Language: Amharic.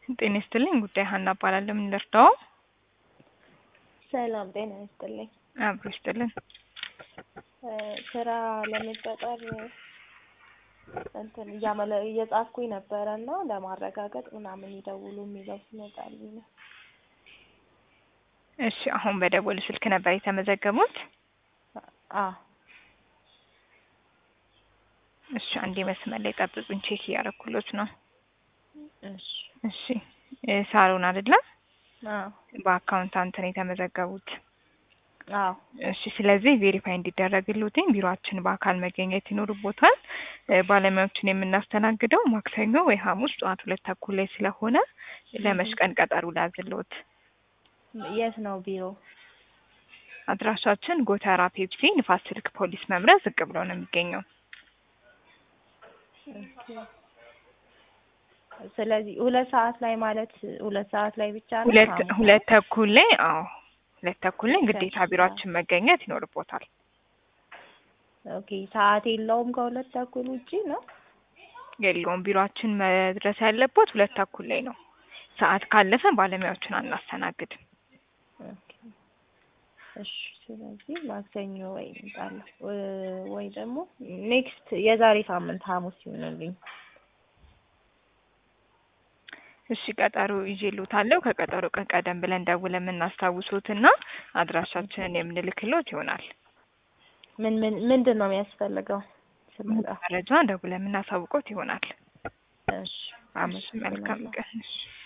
ጤና ይስጥልኝ። ጉዳይ ሀና እባላለሁ። ምን ልርዳው? ሰላም ጤና ይስጥልኝ። አብሮ ይስጥልን። ስራ ለመቀጠር እንትን እያመለ እየጻፍኩኝ ነበረ እና ለማረጋገጥ ምናምን ይደውሉ የሚለው ሲመጣልኝ ነው። እሺ፣ አሁን በደወሉ ስልክ ነበር የተመዘገቡት? አ እሺ፣ አንዴ መስመር ላይ ጠብቁኝ፣ ቼክ እያደረኩሎት ነው። እሺ እሺ፣ እ ሳሎን አይደለም? አዎ በአካውንታንት ነው የተመዘገቡት። አዎ እሺ ስለዚህ ቬሪፋይ እንዲደረግልዎትኝ ቢሮአችን በአካል መገኘት ይኖርቦታል። እ ባለሙያዎችን የምናስተናግደው ማክሰኞ ወይ ሐሙስ ጠዋት ሁለት ተኩል ላይ ስለሆነ ለመች ቀን ቀጠሮ ላዝልዎት? የት ነው ቢሮ? አድራሻችን ጎተራ ፔፕሲ ንፋስ ስልክ ፖሊስ መምሪያ ዝቅ ብሎ ነው የሚገኘው። ኦኬ። ስለዚህ ሁለት ሰዓት ላይ ማለት ሁለት ሰዓት ላይ ብቻ ነው? ሁለት ሐሙስ ሁለት ተኩል ላይ አዎ ሁለት ተኩል ላይ ሁለት ግዴታ ተኩል ቢሮአችን መገኘት ይኖርቦታል። ኦኬ። ሰዓት የለውም ከሁለት ተኩል ውጪ ነው? የለውም ቢሮአችን መድረስ ያለቦት ሁለት ተኩል ላይ ነው። ሰዓት ካለፈ ባለሙያዎችን አናስተናግድም። ኦኬ። እሺ ስለዚህ ማክሰኞ ወይ እመጣለሁ እ- ወይ ደግሞ ኔክስት የዛሬ ሳምንት ሐሙስ ይሆንልኝ። እሺ ቀጠሮ ይዤልዎታለሁ። ከቀጠሮ ቀን ቀደም ብለን ደውለን የምናስታውሶትና አድራሻችንን የምንልክሎት ይሆናል። ምን ምን ምንድን ነው የሚያስፈልገው ስመጣ? መረጃ ደውለን የምናሳውቆት ይሆናል። እሺ አመስ መልካም አመሰግናለሁ። ቀን። እሺ